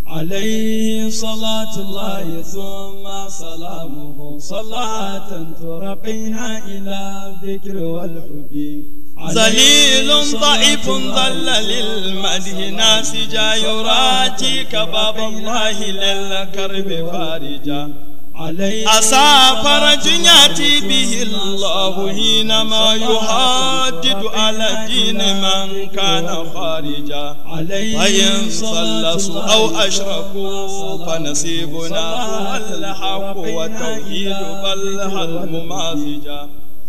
عليه صلاة الله ثم سلامه صلاة ترقينا إلى الذكر والحب ذليل ضعيف ضل للمدح ناسجا يراتيك باب الله للكرب فارجا أسى فرج يأتي به الله حينما يحدد على دين من كان خارجا فإن صلصوا أو أشركوا فنصيبنا هو الحق والتوحيد بل هل ممازجا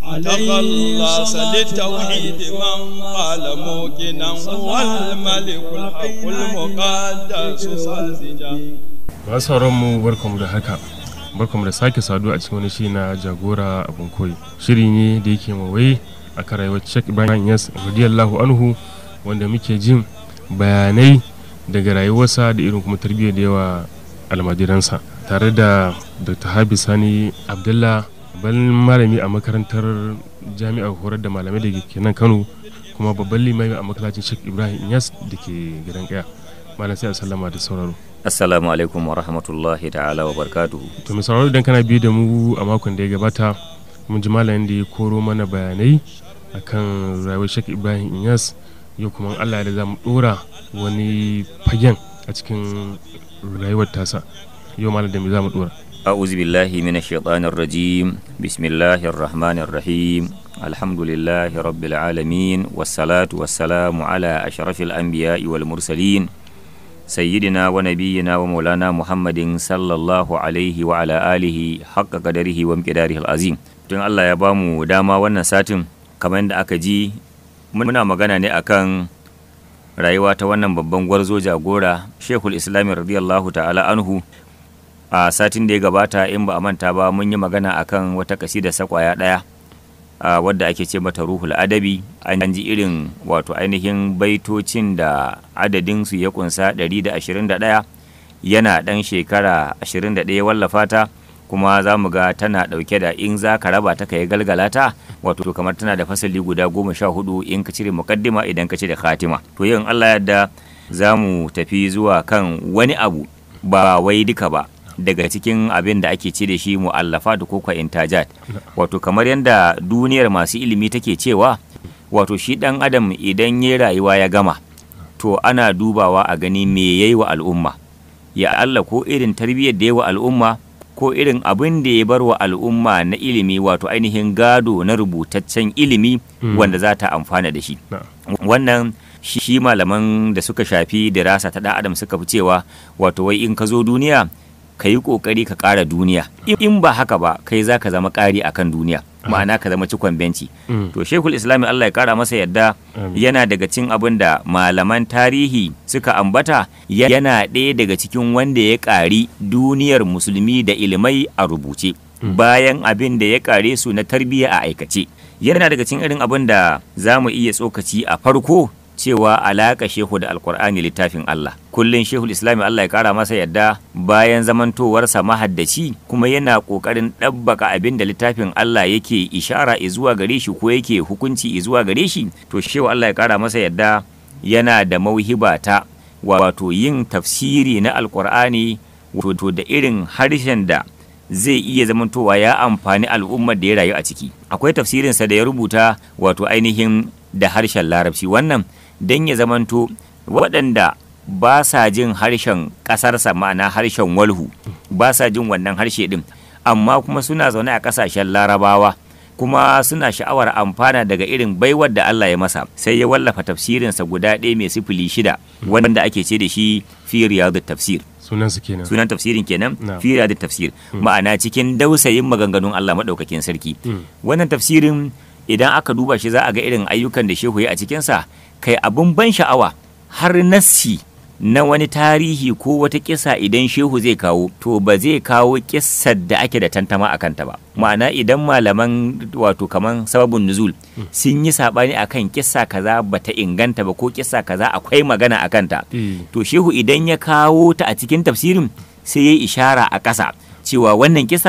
تخلص للتوحيد من قال موقنا هو الملك الحق المقدس ساذجا masu mu barkamu da haka barkamu da sake saduwa a cikin wani shi na jagora abin koyi shiri ne da yake mawai a kan rayuwar Sheikh Ibrahim Yas radiyallahu anhu wanda muke jin bayanai daga rayuwarsa da irin kuma tarbiyyar da yawa almajiransa tare da Dr. Habi Sani Abdullah babban malami a makarantar jami'ar horar da malamai da ke nan Kano kuma babban limami a masallacin Sheikh Ibrahim Yas da ke gidan kaya malam sai a sallama da sauraro Assalamu alaikum wa rahmatullahi ta'ala wa barkatuhu. to mai sauraro idan kana biyu da mu a makon da ya gabata mun ji malamin da ya koro mana bayanai akan rayuwar Sheikh Ibrahim Inyas yau kuma in Allah da za mu dora wani fagen a cikin rayuwar tasa yau malam da me za mu dora A'udhu billahi minash shaitanir rajim. Bismillahir rahmanir rahim. Alhamdulillahi rabbil alamin wassalatu wassalamu ala ashrafil anbiya'i wal mursalin. سيدنا ونبينا ومولانا محمد صلى الله عليه وعلى آله حق قدره ومقداره العظيم tun Allah ya bamu dama wannan satin kamar yadda aka ji muna magana ne akan rayuwa ta wannan babban gwarzo jagora Sheikhul Islam radiyallahu ta'ala anhu a satin da ya gabata in ba a manta ba mun yi magana akan wata kasida sakwaya daya Uh, wadda ake ce mata ruhul adabi an ji irin wato ainihin baitocin da adadinsu ya kunsa 121 yana ɗan shekara 21 wallafa ta kuma za mu ga tana ɗauke da in za ka raba ta ka yi galgala ta wato kamar tana da fasali guda goma sha hudu in ka cire mukaddima idan ka cire khatima to yin allah yadda za mu tafi zuwa kan wani abu ba wai duka ba daga cikin abin da ake ce da shi mu'allafa da koko intajat wato kamar yadda duniyar masu ilimi take cewa wato shi dan adam idan ya rayuwa ya gama to ana dubawa a gani me yayi wa al'umma ya Allah ko irin tarbiyyar da ya wa al'umma ko irin abin da ya bar wa al'umma na ilimi wato ainihin gado na rubutaccen ilimi wanda za ta amfana da shi wannan shi malaman da suka shafi dirasa ta dan adam suka fi cewa wato wai in ka zo duniya ka yi ƙoƙari ka ƙara duniya in ba haka ba kai za ka zama ƙari a kan duniya ma'ana ka zama cikon benci to shekul islami allah ya ƙara masa yadda yana daga cin abin da malaman tarihi suka ambata yana ɗaya daga cikin wanda ya ƙari duniyar musulmi da ilimai a rubuce bayan abin da ya ƙare su na tarbiyya a aikace yana daga cikin irin abin da za mu iya tsokaci a farko cewa alaƙa shehu da alkur'ani littafin Allah kullum shehu islami Allah ya kara masa yadda bayan zamantowarsa mahaddaci kuma yana ƙoƙarin ɗabbaka abin da littafin Allah yake ishara zuwa gare shi ko yake hukunci zuwa gare shi to shehu Allah ya kara masa yadda yana da mauhiba ta wato yin tafsiri na alkur'ani wato da irin harshen da zai iya zamantowa ya amfani al'ummar da ya rayu a ciki akwai tafsirinsa da ya rubuta wato ainihin da harshen larabci wannan don ya zamanto waɗanda ba sa jin harshen ƙasarsa ma'ana harshen walhu ba sa jin wannan harshe ɗin amma kuma suna zaune a ƙasashen larabawa kuma suna sha'awar amfana daga irin baiwar da Allah ya masa sai ya wallafa tafsirinsa guda ɗaya mai sifili shida wanda ake ce da shi fi riyadut tafsir sunan su kenan sunan tafsirin kenan Na. fi riyadut tafsir ma'ana cikin dausayin maganganun Allah madaukakin sarki wannan tafsirin idan aka duba shi za a ga irin ayyukan da shehu ya a cikinsa kai abin ban sha'awa har nassi na wani tarihi ko wata kisa idan shehu zai kawo to ba zai kawo kissar da ake da tantama a kanta ba ma'ana idan malaman wato kaman sababin nuzul sun yi sabani akan kissa kaza bata inganta ba ko kissa kaza akwai magana a kanta Eh. to shehu idan ya kawo ta a cikin tafsirin sai ya yi ishara a ƙasa cewa wannan kisar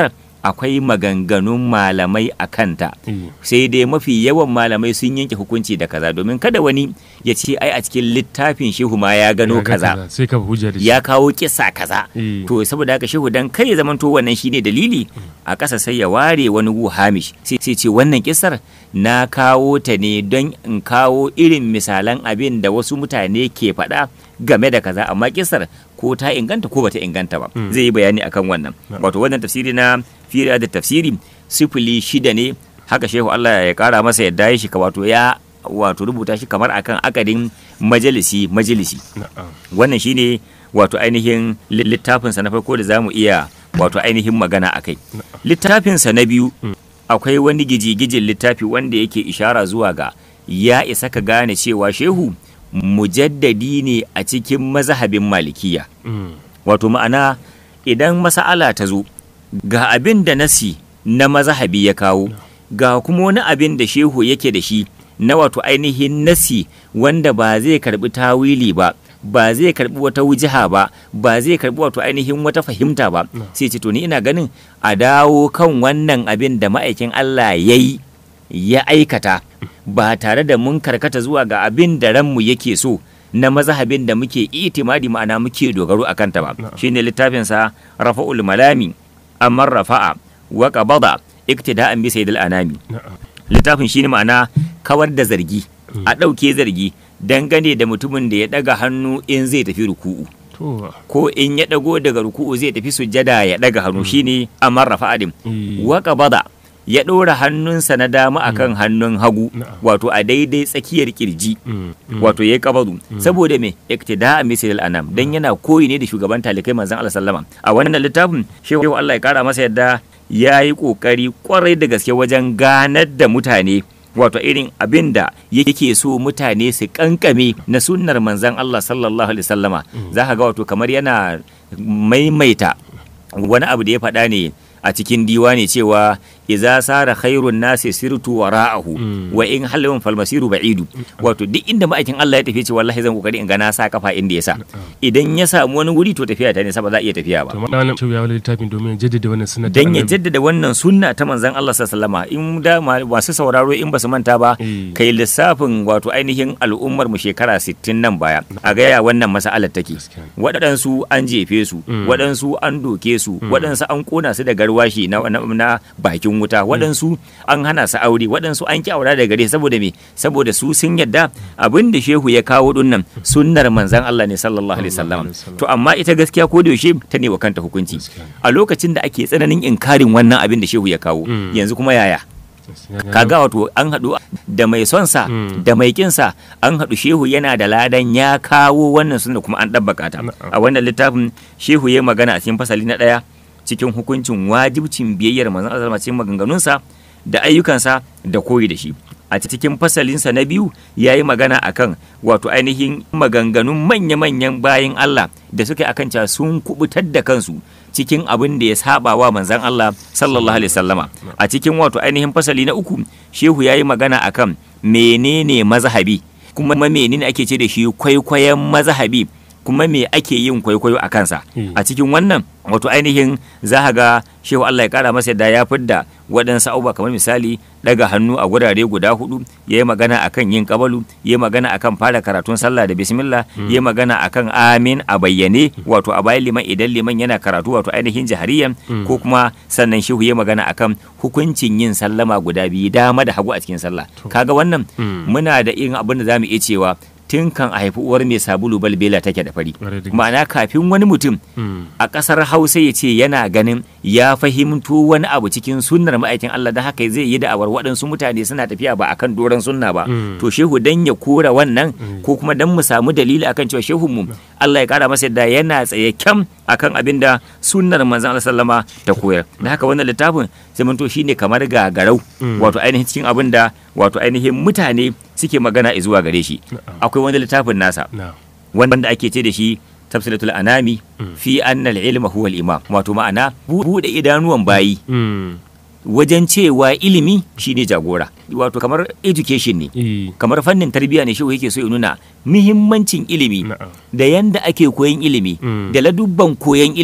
akwai maganganun malamai a kanta eh, sai dai mafi yawan malamai sun yanke hukunci da kaza domin kada wani ya ce ai a cikin littafin shehu ma ya gano ya ga kaza sai ka hujja da shi ya kawo kisa kaza Eh. to saboda haka shehu dan kai ya zamanto wannan shine dalili a ƙasa sai ya ware wani gu hamish sai sai ce wannan kisar na kawo ta ne don in kawo irin misalan abin da wasu mutane ke faɗa game da kaza amma kisar ko ta inganta ko bata inganta ba Mm. zai yi bayani akan wannan Na. wato wannan tafsiri na fira da tafsiri sifili shida ne haka shehu Allah ya kara masa yadda ya shi ka wato ya wato rubuta shi kamar akan akadin majalisi majalisi na'am wannan shine wato ainihin li- littafinsa na farko da zamu iya wato ainihin magana a kai littafinsa na biyu Mm. akwai wani gijigijin littafi wanda yake ishara zuwa ga ya isa ka gane cewa shehu mujaddadi ne a cikin mazhabin malikiya Mm, wato ma'ana idan masa'ala ta zo ga abin da nasi na mazhabi ya kawo ga kuma wani abin da shehu yake da shi na wato ainihin nasi wanda ba zai karbi tawili ba ba zai karbi wata wujiha ba ba zai karbi wato ainihin wata fahimta ba No. sai ce to ni ina ganin a dawo kan wannan abin da ma'aikin Allah ya yi ya aikata ba tare da mun karkata zuwa ga abin da ranmu yake so na mazhabin da muke itimadi ma'ana muke dogaro a kanta ba Na'am. shine littafinsa rafa'ul malami amman rafa'a wa qabada iktida'an bi sayyidil anami na'am littafin shine ma'ana kawar da zargi Mm. a ɗauke zargi dangane da mutumin da ya ɗaga hannu in zai tafi ruku'u to ko in ya ɗago daga ruku'u zai tafi sujjada ya ɗaga hannu shine amman rafa'a din eh, wa qabada ya ɗora hannunsa na dama akan hannun hagu Na'am. wato a daidai tsakiyar kirji mm, mm, wato yayi kabadu saboda me iktida misal anam dan yana koyi ne da shugaban talikai manzon Allah sallama a wannan littafin shehu Allah ya kara masa yadda ya yi kokari kwarai da gaske wajen ganar da mutane wato irin abin da yake so mutane su kankame na sunnar manzon Allah sallallahu alaihi wasallama za ka ga wato kamar yana maimaita wani abu da ya faɗa ne a cikin diwani cewa iza sara khairun nasi sirtu wara'ahu Mm. wa in halawun falmasiru ba'idu wato duk inda ma'aikin Allah ya tafi ce wallahi zan kokari in ga na sa kafa inda ya sa idan ya samu wani wuri to tafiya ta ne ba za a iya tafiya ba to ma'ana cewa ya wani littafin domin ya jaddada wannan sunna ta dan ya annabi. jaddada wannan sunna ta manzon Allah sallallahu alaihi wasallam in da ma- masu sauraro in ba su manta ba Eh. kai lissafin wato ainihin al'ummar mu shekara 60 nan baya a ga ya wannan mas'alar take Gaskiya. waɗansu an jefe su Mm. waɗansu an doke su waɗansu an kona su da garwashi na, na, na bakin wuta waɗansu an hana su aure waɗansu an ki aura da gare saboda me saboda su sun yadda abin da shehu ya kawo dinnan sunnar manzon Allah ne sallallahu alaihi wasallam Sallallahu alaihi wasallam. to amma ita gaskiya ko da yaushe ta ne wa kanta hukunci Gaskiya. a lokacin da ake tsananin inkarin wannan abin da shehu ya kawo Mm. yanzu kuma yaya Gaskiya. kaga wato an haɗu da mai son sa Mm. da mai kin sa an haɗu shehu yana da ladan ya kawo wannan sunna kuma an ɗabbaka ta Na'am. a wannan littafin shehu ya magana a cikin fasali na ɗaya cikin hukuncin wajibcin biyayyar manzon Allah cikin maganganunsa da ayyukansa da koyi da shi a cikin fasalinsa na biyu ya yi magana akan wato ainihin maganganun manya-manyan bayin Allah da suka yi akan cewa sun kubutar da kansu cikin abin da ya saba wa manzon Allah sallallahu alaihi wasallama a cikin wato ainihin fasali na uku shehu ya yi magana akan menene mazhabi kuma menene ake ce da shi kwaikwayon mazhabi kuma me ake yin kwaikwayo a kansa Hmm. a cikin wannan wato ainihin za ka ga shehu Allah ya kara masa yadda ya fidda waɗansu abubuwa kamar misali daga hannu a gurare guda hudu ya yi magana akan yin kabalu ya yi magana akan fara karatun sallah da bismillah ya yi magana akan amin a bayyane wato a bayan liman idan liman yana karatu wato ainihin jahariyan ko kuma sannan shehu ya yi magana akan hukuncin yin sallama guda biyu dama da hagu a cikin sallah kaga wannan Hmm. muna da irin abin da zamu iya cewa tun kan a haifi uwar mai sabulu balbela take da fari Ƙwarai da gaske. ma'ana kafin wani mutum Mm. a ƙasar hausa ya ce yana ganin ya fahimto wani abu cikin sunnar ma'aikin Allah da haka zai yi da'awar waɗansu mutane suna tafiya ba akan doron sunna ba Mm. to shehu dan ya kora wannan ko kuma dan mu samu dalili akan cewa shehun mu Allah ya kara masa yadda yana tsaye kyam akan abin da sunnar manzon Allah sallama ta koyar da haka wannan littafin sai mun to shine kamar gagarau Mm. wato ainihin cikin abin da wato ainihin mutane suke magana zuwa gare shi akwai wani littafin nasa na wanda ake ce da shi tafsilatul anami Mm. fi anna al-ilma huwa al-imam wato ma'ana bu- bude idanuwan bayi Mm. wajen cewa ilimi shine jagora wato kamar education ne Eh. kamar fannin tarbiyya ne shi yake so ya nuna muhimmancin ilimi Na'am. da yanda ake koyan ilimi Mm. da ladubban koyan ilimi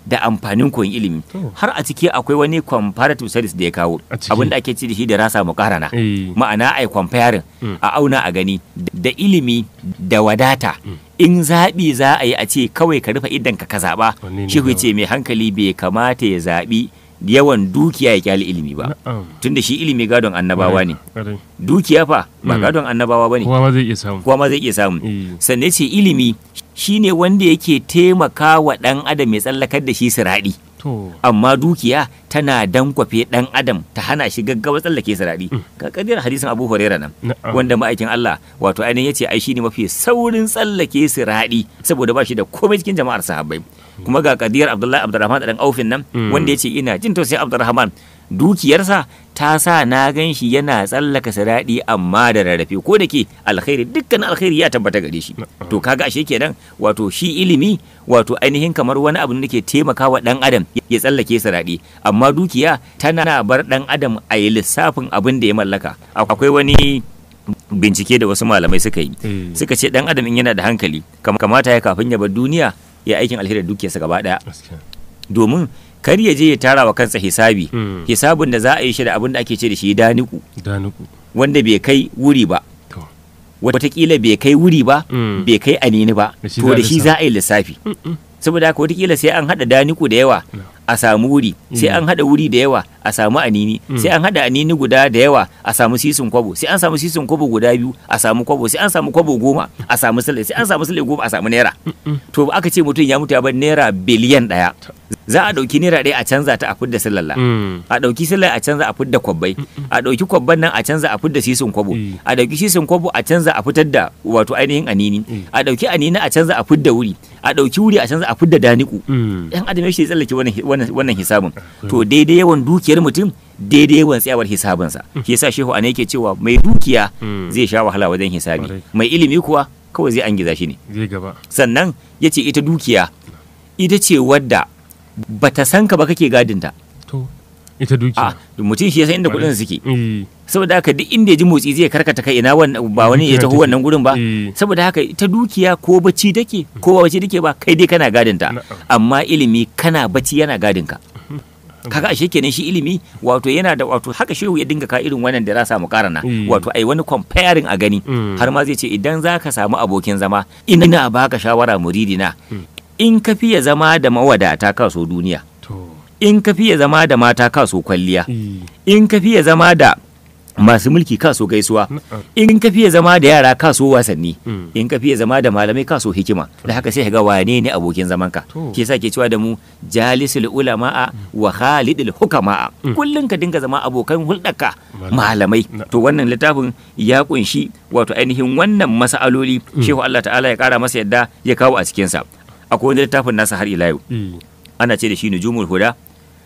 da amfanin koyon ilimi To. har a ciki akwai wani comparative studies da ya kawo A ciki. abinda ake ci da shi da rasa mukarana Eh. ma'ana ai comparing Mm. a auna a gani da ilimi da wadata in zaɓi za a yi a ce kawai ka rufe idan ka ka zaɓa Wanne ne shehu yawa? ce mai hankali bai kamata ya zaɓi yawan dukiya ya kyale ilimi ba Na'am. tunda shi ilimi gadon annabawa ne Ƙwarai. dukiya fa ba Mm. gadon annabawa ba ne Kowa ma zai iya samu. kowa ma zai iya samu Eh. sannan ce ilimi shine wanda yake taimaka wa ɗan adam ya tsallakar da shi siraɗi To. amma dukiya tana dankwafe ɗan adam ta hana shi gaggawa tsallake siraɗi ga kadiyar hadisin abu huraira nan Na'am. wanda ma'aikin Allah wato ainihin yace ai shine mafi saurin tsallake siraɗi saboda ba shi da komai cikin jama'ar sahabbai kuma ga kadiyar Abdullahi Abdurrahman dan Aufin nan Mm. wanda yace ina jin tausayin Abdurrahman dukiyarsa ta sa na gan shi yana tsallaka siraɗi amma da rarrafe ko da ke alkhairi dukkan alkhairi ya tabbata gare shi to kaga ashe kenan wato shi ilimi wato ainihin kamar wani abu ne da ke taimakawa dan adam ya tsallake siraɗi amma dukiya tana bar dan adam a yi lissafin abin da ya mallaka akwai wani bincike da wasu malamai suka yi Eh. suka ce dan adam in yana da hankali kam- kamata ya kafin ya bar duniya ya aikin alheri da dukiyarsa gaba daya Gaskiya. domin kar ya je ya tara wa kansa hisabi Mm. hisabin da za a yi shi da abin da ake ce da shi daniku Danuku. wanda bai kai wuri ba To. watakila bai kai wuri ba Mm. bai kai anini ba Da shi to za a da shi lissafa. za a yi lissafi saboda haka watakila sai an haɗa daniku da yawa No. a samu wuri sai Mm. an haɗa wuri da yawa a samu anini sai an haɗa anini guda da yawa a samu sisin kwabo sai an samu sisin kwabo guda biyu a samu kwabo sai an samu kwabo goma a samu sile sai an samu sile goma a samu naira to aka ce mutum ya mutu ya bar naira biliyan ɗaya za a ɗauki naira ɗaya a canza ta a fidda silalla Mm. a ɗauki silai a canza a fidda kwabbai a ɗauki kwabban nan a canza a fidda sisin kwabo Mm. a ɗauki sisin kwabo a canza a fitar da wato ainihin anini Mm. a ɗauki anini a canza a fidda wuri a ɗauki wuri a canza a fidda daniku Mm. yan adam shi tsallake wannan wannan wannan hisabin to daidai yawan dukiyar mutum daidai yawan tsayawar hisabinsa shi yasa shehu ana yake cewa mai dukiya Mm. zai sha wahala wajen hisabi Kwarai. mai ilimi kuwa kawai zai angiza shi ne Zai gaba. sannan ya ce ita dukiya ita ce wadda bata san ka ba kake gadinta To. Ita dukiya. a mutum shi ya san inda kuɗin suke Eh. saboda haka duk inda ya ji motsi zai karkata kai ina wannan ba wani ya Dukiya taho take. wannan gurin ba Eh. saboda haka ita dukiya ko bacci take ko ba bacci take ba kai dai kana gadinta Na'am. amma ilimi kana bacci yana gadin ka kaga ashe kenan shi ilimi wato yana da wato haka shehu ya dinga ka irin wannan da za samu karana Mm. wato ai wani comparing a gani Mm. har ma zai ce idan za ka samu abokin zama ina baka shawara muridina in ka fiye zama da mawadata kaso duniya To. in ka fiye zama da mata kaso kwalliya Eh. in ka fiye zama da masu mulki kaso gaisuwa Na'am. in ka fiye zama da yara kaso wasanni Mm. in ka fiye zama da malamai kaso hikima da haka sai ka ga wane ne abokin zaman ka To. ke sa ke cewa da mu jalisul ulama'a wa khalidul hukama'a kullun ka dinga zama abokan hulɗarka malamai Na- to wannan littafin ya kunshi wato ainihin wannan mas'aloli shehu Allah ta'ala ya kara masa yadda ya kawo a cikin sa akwai wani littafin nasa har ila yau Eh. ana ce da shi nujumul huda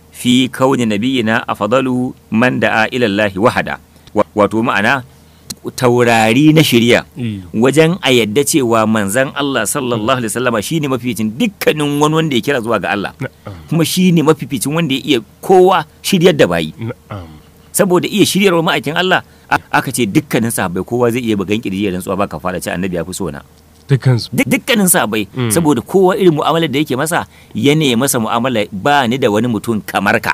fi kauni nabiyina afdalu man da'a ila Allah wahada Wa- wato ma'ana taurari na shirya Eh. wajen a yadda cewa manzan Allah sallallahu alaihi wasallama shine mafificin dukkanin wani wanda ya kira zuwa ga Allah Na'am. kuma shine mafificin wanda ya iya kowa shiryar da bayi Na'am. saboda iya shiryarwa ma'aikin Allah a- aka ce dukkanin sahabbai kowa zai iya bugan kirji ya rantsuwa baka fara ce annabi ya fi so na Dukansu. duk dukkanin sahabbai Mm. saboda kowa irin mu'amalar da yake masa ya ne masa mu'amala ba ni da wani mutum kamar ka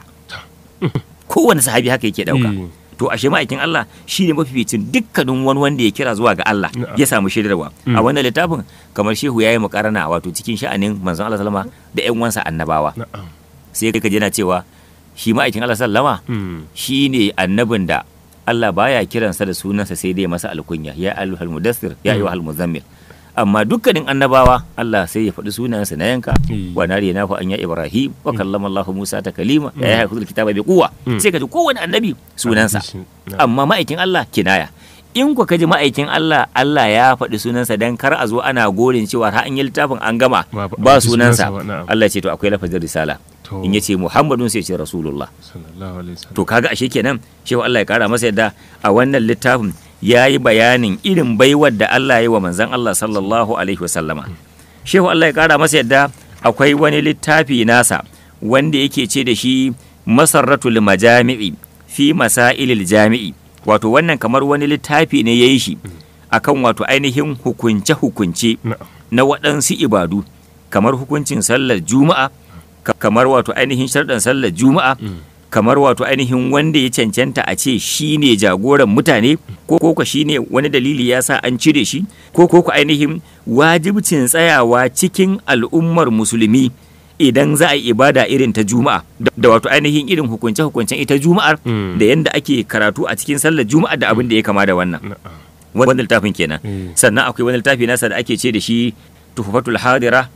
kowane sahabi haka yake dauka Eh. to ashe ma'aikin Allah shi ne mafificin dukkanin wani wanda ya kira zuwa ga Allah Na'am. ya samu shirarwa Mm. a wannan littafin kamar shehu ya yi mukarana wato cikin sha'anin manzon Allah sallama da ƴan wansa annabawa Na'am. sai ka ji yana cewa shi ma'aikin Allah sallama Mm. shi ne annabin da Allah baya kiransa da sunansa sai dai masa alkunya ya ayyuhal mudassir ya ayyuhal muzammil amma dukkanin annabawa Allah sai ya faɗi sunansa na yanka Mm. wa nari na fa anya ibrahim wa kallama Allah Musa ta kalima ya yi hakuri kitaba bi kuwa Mm. sai ka ji kowane annabi sunansa Na'am. amma ma'aikin Allah kinaya in ku kaji ma'aikin Allah Allah ya faɗi sunansa dan kar a zo ana gorin cewa har an yi littafin an gama Ba- ba- ba ba sunansa sunansa ba, na'am. Allah ya ce to akwai lafazin risala To. in yace Muhammadun sai ya ce Rasulullah Sallallahu alaihi wasallam. to kaga ashe kenan shehu Allah ya kara masa yadda a wannan littafin ya yi bayanin irin baiwar da Allah ya yi wa manzon Allah sallallahu alaihi wasallama shehu Allah ya kara masa yadda akwai wani littafi nasa wanda yake ce da shi masarratul majami'i fi masailil jami'i wato wannan kamar wani littafi ne ya yi shi akan wato ainihin hukunce-hukunce Na'am. na waɗansu ibadu kamar hukuncin sallar juma'a ka- kamar wato ainihin sharɗan sallar juma'a kamar wato ainihin wanda ya cancanta a ce shi ne jagoran mutane ko ko shi ne wani dalili ya sa an cire shi ko ko ainihin wajibcin tsayawa cikin al'ummar musulmi idan za a yi ibada irin ta juma'a da da wato ainihin irin hukunce-hukuncen ita juma'ar Mm. da yanda ake karatu a cikin sallar juma'a da abin da ya kama da wannan na'am wani littafin kenan Eh. sannan akwai wani littafi nasa da ake ce da shi tuhfatul hadira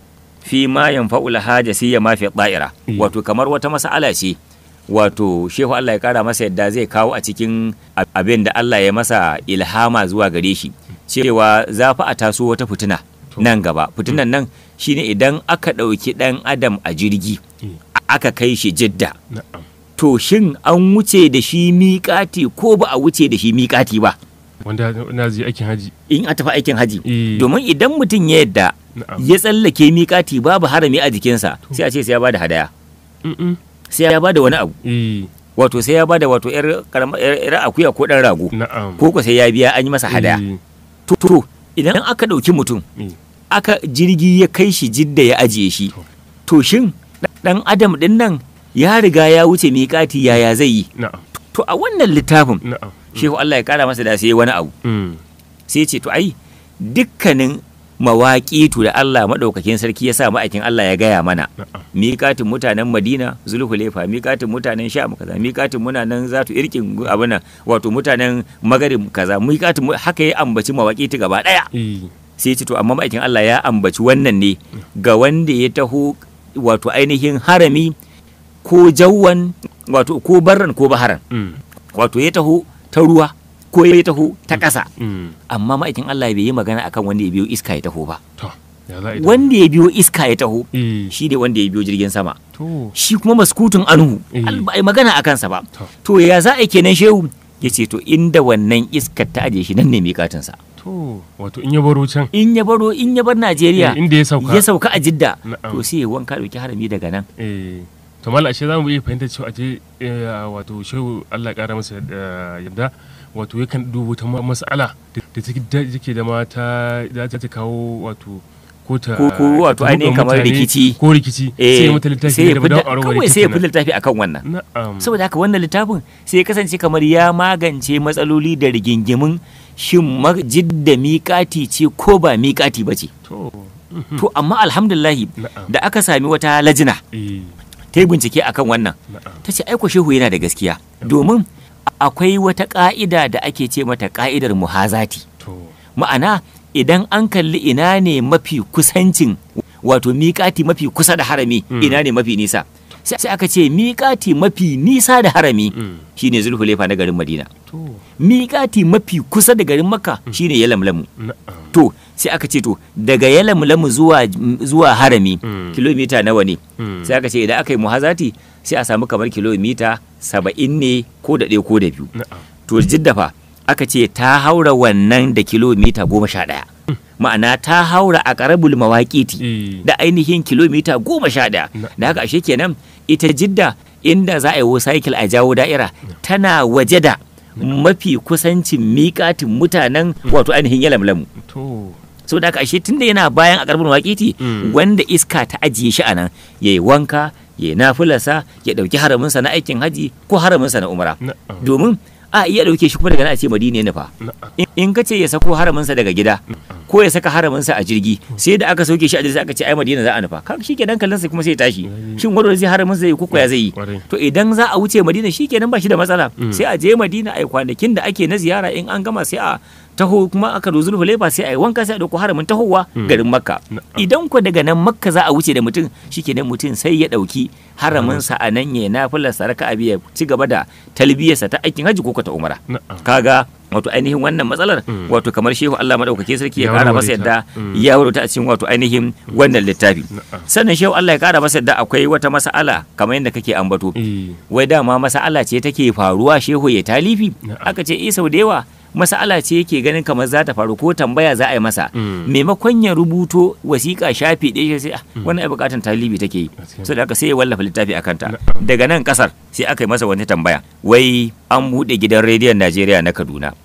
fi ma yanfa'ul haja siya ma fi da'ira Mm. wato kamar wata mas'ala ce wato shehu Allah ya kara masa yadda zai kawo a cikin ab- abin da Allah ya masa ilhama zuwa gare shi cewa za fa a taso wata fitina To. nan gaba fitinan nan shine idan aka ɗauki ɗan adam a jirgi Eh. aka kai shi jidda na'am to shin an wuce da shi miƙati ko ba a wuce da shi miƙati ba wanda na zai aikin haji in a tafi aikin haji Eh. domin idan mutum ya yadda na'am ya tsallake miƙati babu harami a jikinsa sai a ce sai ya bada hadaya Mm-mm. sai ya bada wani abu Eh. wato sai ya bada wato yar karama- yar yar akuya ko dan rago na'am ko ko sai ya biya an yi masa hadaya Eh. to to idan aka ɗauki mutum Eh. aka jirgi ya kai shi jidda ya ajiye shi To. to shin dan adam din nan ya riga ya wuce miƙati yaya zai yi na'am to a wannan littafin na'am shehu Allah ya kara masa da sai wani abu Mm. sai ce to ai dukkanin mawaƙitu da Allah maɗaukakin sarki ya sa ma'aikin Allah ya gaya mana na'am miƙatin mutanen Madina Zulhulefa miƙatin mutanen Sham kaza miƙatin mutanen Zatu Irkin abin nan wato mutanen Magarib kaza miƙatin mu- haka ya ambaci mawaƙitu gaba ɗaya Eh. sai ce to amma ma'aikin Allah ya ambaci wannan ne ga wanda ya taho wato ainihin harami ko jawwan wato ko barran ko baharan Mm. wato ya taho ta ruwa ko ya taho ta ƙasa Mm. amma ma'aikin Allah bai yi magana akan wanda ya biyo iska ya taho ba to ya za a yi da- wanda ya biyo iska ya taho Eh. shi ne wanda ya biyo jirgin sama to shi kuma maskutun anhu Eh. al- ba a yi magana a kansa ba to to ya za a yi kenan shehu ya ce to inda wannan iskar ta aje shi nan ne miƙatinsa to wato in ya baro can in ya baro in ya bar Najeriya Eh, inda ya sauka ya sauka a Jidda Na'am. to sai ya wanka dauki harami daga nan eh to mala ashe za mu iya fahimtar cewa aje eh, wato shehu Allah ya kara masa eh, yadda wato yakan dubo ta ma- mas'ala da da take da take da mata za ta kawo wato ko ta Ko- ko wato ta buɗe ainihin kamar mutane rikici. ko rikici sai ya mata littafi sai ya da fidda- dawo a rawar kawai sai ya fi rikicin littafi akan wannan nan. na'am saboda haka wannan littafin sai ya kasance kamar ya magance matsaloli da rigingimin shin ma- jidda miƙati ce ko ba miƙati ba ce to mhm, to amma alhamdulillahi na'am da aka sami wata lajina eh ta yi bincike akan wannan na'am ta ce aiko shehu yana da gaskiya domin akwai wata ƙa'ida da ake ce mata ƙa'idar muhazati to ma'ana idan an kalli ina ne mafi kusancin wato miƙati mafi kusa da harami Mm. ina ne mafi nisa sai sai aka ce miƙati mafi nisa da harami mm, shine zulhulefa na garin madina to miƙati mafi kusa da garin makka shine yalamlamu na'am to sai aka ce to daga yalamlamu zuwa zuwa harami Mm. kilomita nawa ne mm, sai aka ce idan aka yi muhazati sai a samu kamar kilomita saba'in ne ko da ɗaya ko da biyu na'am to jiddafa aka ce ta haura wannan da kilomita goma sha ɗaya ma'ana ta haura a ƙarabul mawaƙiti eh da ainihin kilomita goma sha ɗaya Na- da haka ashe kenan ita jidda inda za a yi cycle a jawo da'ira tana waje da mafi kusancin miƙatin mutanen wato ainihin yalamlamu to so da haka ashe tunda yana bayan a ƙarabul mawaƙiti Mm. wanda iska ta ajiye shi a nan ya yi wanka ya yi nafilarsa ya ɗauki haraminsa na aikin haji ko haraminsa na umara na'am domin a iya ɗauke shi kuma daga nan a ce madina ne fa na'am in- in ka ce ya sako haraminsa daga gida ko ya saka haraminsa a jirgi sai da aka sauke shi a jirgi aka ce ai madina za a nufa kaga shikenan kallon sai kuma sai ya tashi shin wani zai haramin zai yi ko ya zai yi Kwarai. to idan za a wuce madina shikenan ba shi da matsala Mm. sai a je madina ai kwanakin da ake na ziyara in an gama sai a taho kuma aka zo zulhulefa sai a yi wanka sai a dauko haramin tahowa Mm. garin makka Na'am. idan ko daga nan makka za a wuce da mutum shikenan mutum sai ya dauki haraminsa a nan ya nafilarsa raka'a biya ci gaba da talbiyarsa ta aikin hajji ko ko ta umara na'am kaga wato ainihin wannan matsalar Mm. wato kamar shehu Allah madaukake sarki ya Ya kara warware masa ta. yadda Mm. ya warware a cikin wato ainihin wannan littafi na'am sannan shehu Allah ya kara masa yadda akwai wata mas'ala kamar yadda kake ambato eh wai dama mas'ala ce take faruwa shehu ya talifi Na'am. aka ce eh sau da yawa mas'ala ce yake ganin kamar za ta faru ko tambaya za a yi masa Mm. maimakon ya rubuto wasiƙa shafi ɗaya sai ah, wannan ai buƙatar talibi take yi Gaskiya. so da haka sai ya wallafa littafi a kanta Na'am. daga nan kasar sai aka yi masa wani tambaya wai an buɗe gidan rediyon Najeriya na Kaduna to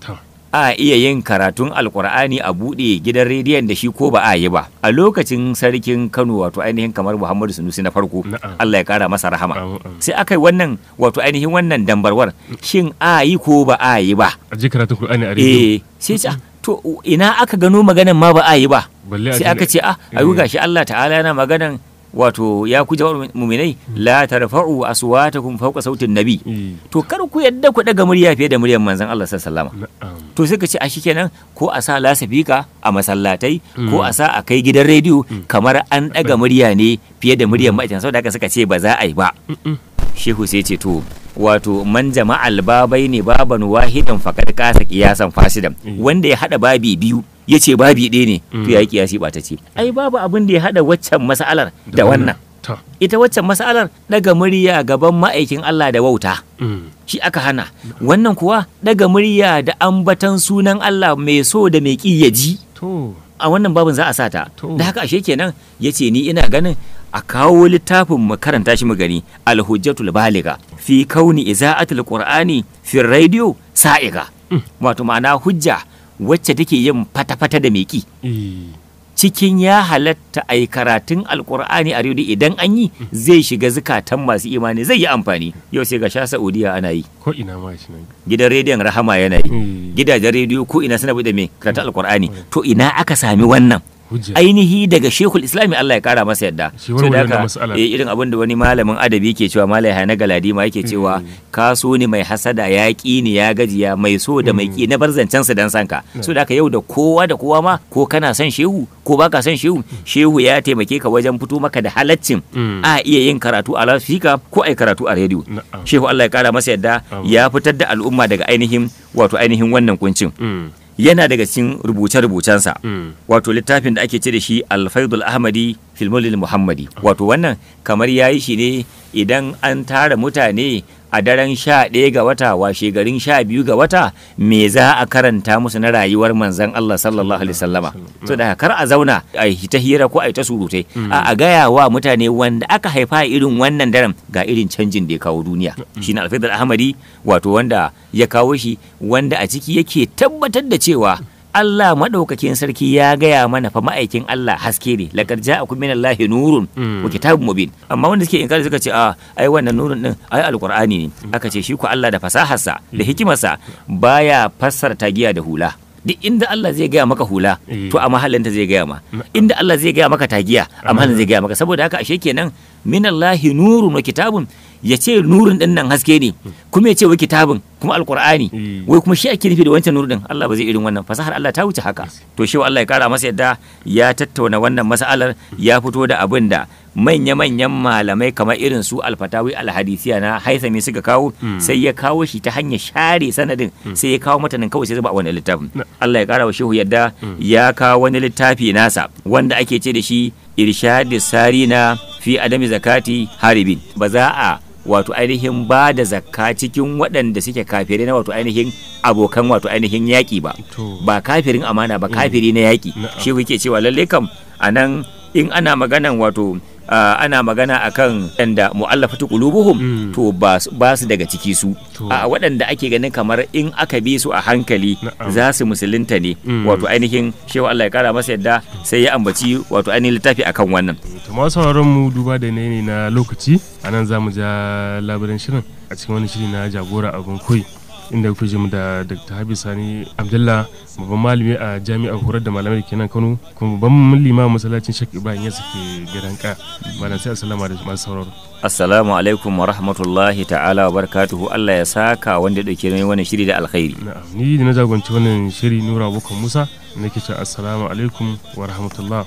a iya yin karatun alkur'ani a buɗe gidan rediyon da shi ko ba a yi ba a lokacin sarkin kano wato ainihin kamar muhammadu sunusi na farko Na'am. allah ya kara masa rahama Amin, amin. sai aka yi wannan wato ainihin wannan dambarwar shin a yi ko ba a yi ba a ji karatun Qur'ani a rediyo eh sai ce ah, to ina aka gano maganan ma ba a yi ba balle a sai ji- aka ce ah ayu gashi Allah ta'ala yana maganan wato ya ku jawar muminai la tarfa'u aswatakum fawqa sautin nabi Eh, to kar ku yadda ku daga murya fiye da muryar manzon Allah sallallahu alaihi wasallam na'am to sai ka ce a shikenan ko a sa lasafika a masallatai ko a sa a kai gidan rediyo kamar an daga murya ne fiye da muryar ma'aikatan saboda haka suka ce ba za a yi ba shehu sai ce to wato man jama'al babai ne baban wahidan fakad kasa kiyasan fasidan Mm. wanda ya hada babi biyu ya ce babi ɗaya ne to ya yi kiyasi ba ta ce ai babu abin da ya hada waccan mas'alar da wannan ta ita waccan mas'alar daga murya gaban ma'aikin Allah da wauta mm, shi aka hana wannan kuwa daga murya da ambatan sunan Allah mai so da mai ƙi ya ji to a wannan babin za a sa ta To. da haka ashe kenan ya ce ni ina ganin a kawo littafin mu karanta shi mu gani alhujjatul baliga fi kauni iza'atul qur'ani fi radio sa'iga wato ma'ana hujja wacce take yin fata-fata da mai ƙi eh, cikin ya halatta a yi karatun alkur'ani a rediyo idan an yi zai shiga zukatan masu imani zai yi amfani yau sai ga sha saudiya ana yi ko ina ma shi nan gidan rediyon rahama yana yi Eh, gidajen rediyo ko ina suna bude mai karatun alkur'ani to ina aka sami wannan hujja ainihi daga shekul islami Allah ya kara masa yadda Shi So warware da haka, wannan mas'alar. eh, irin abin da wani malamin adabi ke cewa malai hana galadima yake cewa ka so ni mai hasada ya ƙi ni ya gajiya mai so da mai ƙi na bar zancen su dan sanka so da haka yau da kowa da kowa ma ko kana son shehu ko baka son shehu shehu ya taimake ka wajen fito maka da halaccin Mm. a iya yin karatu a lasfika ko ai karatu a rediyo Na'am. shehu Allah ya kara masa yadda Amin. ya fitar da al'umma daga ainihin wato ainihin wannan kuncin mm, yana daga cikin rubuce-rubucensa mm, wato littafin da ake ce da shi alfaidul ahmadi filmulil muhammadi wato wannan kamar ya yi shi ne idan an tara mutane a daren sha ɗaya ga wata washe garin sha biyu ga wata me za a karanta musu na rayuwar manzan Allah sallallahu alaihi wasallama so da kar a zauna a yi ta hira ko a yi ta surutai a a gaya wa mutane wanda aka haifa a irin wannan daren ga irin canjin da ya kawo duniya shine alfaidul ahmadi wato wanda ya kawo shi wanda a ciki yake tabbatar da cewa Allah maɗaukakin sarki ya gaya mana fa ma'aikin Allah haske ne laqad ja'akum minallahi nurun Mm. wa kitabun mubin amma wanda suke inkari suka ce a ai wannan nurun din ai alqur'ani ne aka ce shi ko Allah da fasaharsa da hikimarsa baya fassara tagiya da hula duk inda Allah zai gaya maka hula Eh. to a mahallinta zai gaya ma inda Allah zai gaya maka tagiya a mahallin zai gaya maka saboda haka ashe kenan minallahi nurun wa kitabun ya ce nurin din nan haske ne kuma ya ce wa kitabun kuma alqur'ani Eh. wai kuma shi ake nufi da wancan nuru din Allah ba zai irin wannan fasahar Allah ta wuce haka to shi Allah ya kara masa yadda ya tattauna wannan mas'alar ya fito da abin da manya-manyan malamai kamar irin su alfatawi alhadisiya na haisami suka kawo sai ya kawo shi ta hanyar share sanadin sai ya kawo matanin kawai sai zuba a wani littafin Allah ya kara wa shehu yadda ya kawo wani littafi nasa wanda ake ce da shi irshadis sarina fi adami zakati haribin ba za a wato ainihin ba da zakka cikin waɗanda suke kafirai na wato ainihin abokan wato ainihin yaƙi ba To. ba kafirin amana ba kafiri na yaƙi Na'am. shi yake cewa lalle kam a nan in ana maganan wato ah, ana magana akan ɗanda mu'allafatu qulubuhum Mm. to ba su- ba su daga ciki su To. a waɗanda ake ganin kamar in aka bi su a hankali Na'am. za su musulunta ne Mm. wato ainihin shewa Allah ya kara masa yadda sai ya ambaci wato ainihin littafi akan wannan to masu sauraron mu duba da yanayi na lokaci a nan za mu ja labarin shirin a cikin wani shiri na jagora abin koyi inda kuke ji mu da dr habib sani abdullah babban malami a jami'ar horar da malamai kenan kano kuma babban limamin masallacin shek ibrahim ya suke gidan ka malam sai assalamu da masu sauraro assalamu alaikum wa rahmatullahi ta'ala wa barakatuhu Allah ya saka wanda ya dauke ni wannan shiri da alkhairi na'am ni da na jagoranci wannan shiri nura abokan musa nake cewa assalamu alaikum wa rahmatullah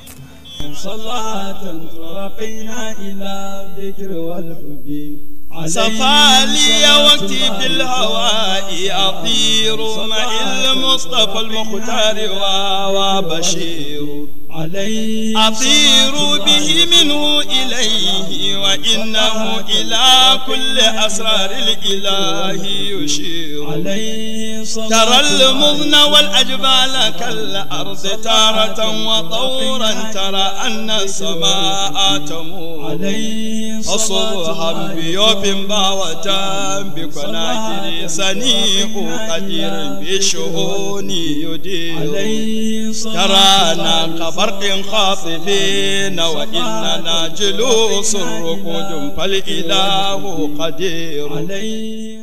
صلاة ترقينا إلى الذكر والحب صفى لي وقتي بالهواء أطير مع المصطفى المختار وبشير عليه أطير به منه إليه وإنه إلى كل أسرار الإله يشير عليه صلاة ترى المغنى والأجبال كالأرض تارة وطورا ترى أن السماء تمور عليه أصبها بيوب باوة بكناكر سنيء قدير بشؤون يدير عليه صلاة ترانا كبرق خاطفين وإننا جلوس ركود فالإله قدير عليه